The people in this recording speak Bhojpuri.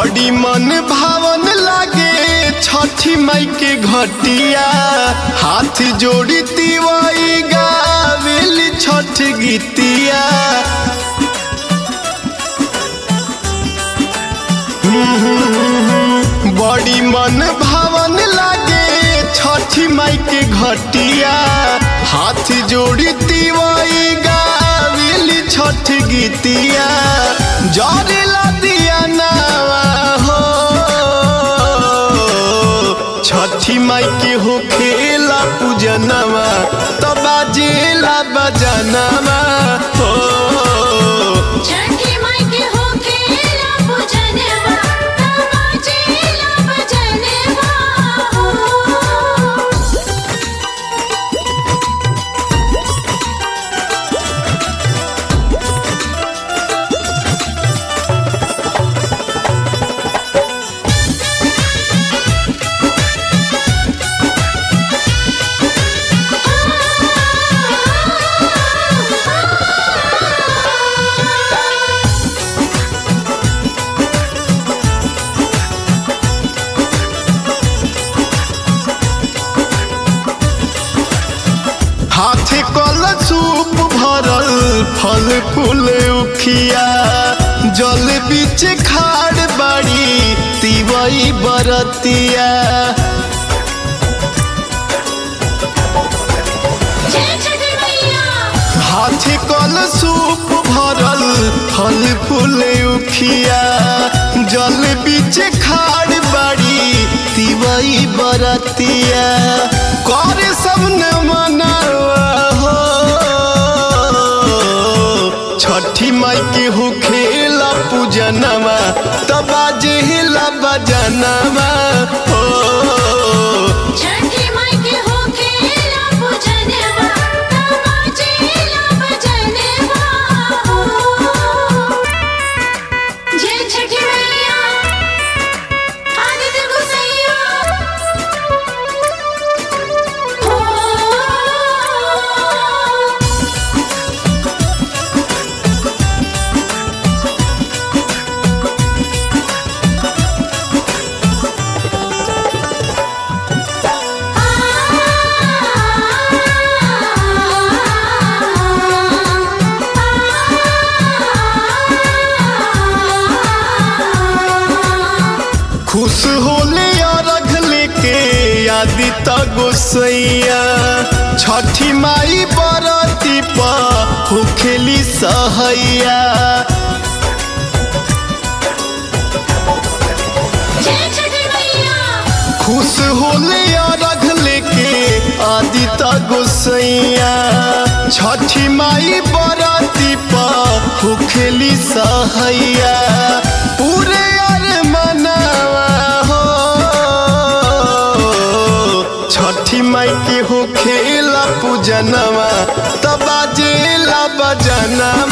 बड़ी मन भावन लागे छठी माई के घटिया हाथ जोड़ी तिवाई गावेली छठ गीतिया बड़ी मन भावन लागे छठी माई के घटिया हाथ जोड़ी तिवाई गावेली छठ गीतिया जरेला दिया नावा हो छठी माई के हो खेला पूजनवा तो बाजेला बजनवा हो छठी माई के होके ला पूजनवा तमाचेला बजनवा हो हाथे कल सूप भरल फल फूल उखिया जल बीच खाड़ बाड़ी तिवई बरतिया जय छठी मैया हाथे कल सूप भरल फल फूल उखिया जल बीच खाड़ बाड़ी तिवई बरतिया करे सब न मनावा हो छठी माई के हो खेला पूजनवा तबा जेला बजनवा हो छठी माई के होके ला पूजनवा तमाचेला बजनवा हो जय छठी मैया आदित्य गोसैया हो खुश होले अरघ लेके आदि गोसैया छठी माई बरती पा होखेली सहैया जय छठी मैया खुश होले अरघ लेके आदि गोसैया छठी माई बरती पा होखेली सहैया पूरे अर मनावा हो छठी माई के हो खेला पूजनवा तबा जेला बजनवा